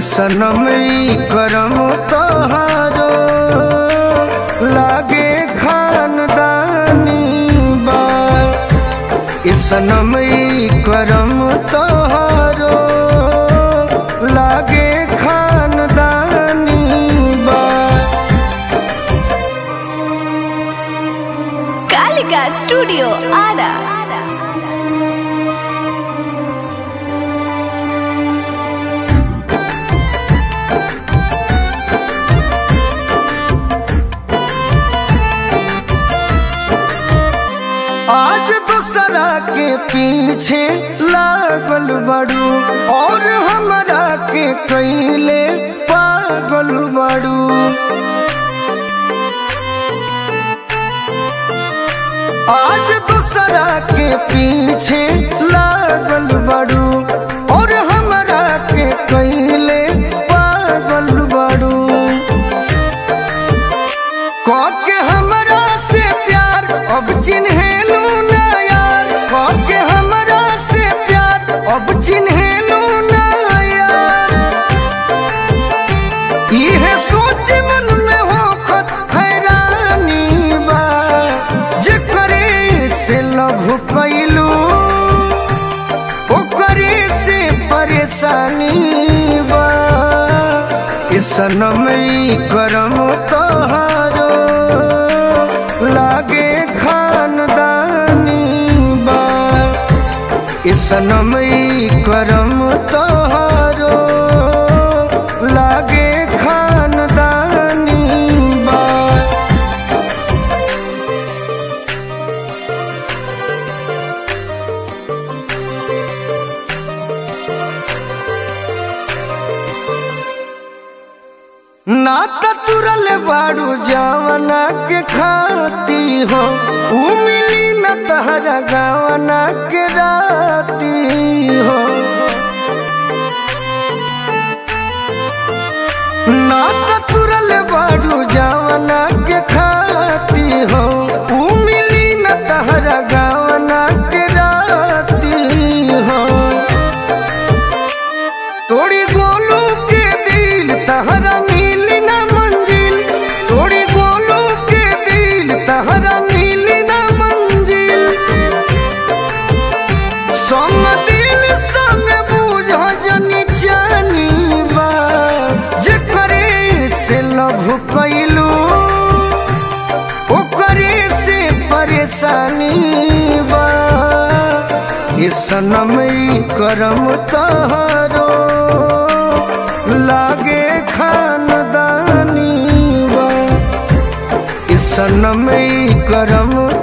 सनम ई करम तोहारो लागे खानदानी बा ई सनम ई करम तोहारो लागे खानदानी बा कालिका स्टूडियो आरा आज दूसरा के पीछे लागल बड़ू और हमरा के कैले पागल बड़ू आज दूसरा के पीछे लागल बड़ू और हमरा के कैले पागल बड़ू के हमरा से प्यार अब चिन्हेलू ना यार के हमरा से प्यार अब चिन्हेलू ना यार इहे सोच मन में होखत हैरानी बा जेकरे से लभ कैलू ओकरे से परेशानी बा ई सनम ई करम तोहारो लागे खानदानी बा ई सनम ई करम तोहारो लागे खानदानी बा ना त तुरल बाड़ू जावना के खाती हो ऊ मिली न तहरा गावना के राती हो ना त तुरल बाड़ू जावना के खाती हो ऊ मिली न तहरा गावना के राती हो तोड़ी गोलू के दिल तहरा मिल ना मंजिल तोड़ी गोलू के दिल तहरा मिल ना मंजिल संग दिल संग बूझ जनी जानी बा जेकरे से लभ कैलू ओकरे से परेशानी बा ई सनम ई करम तहारो लागे खानदानी बा ई सनम ई करम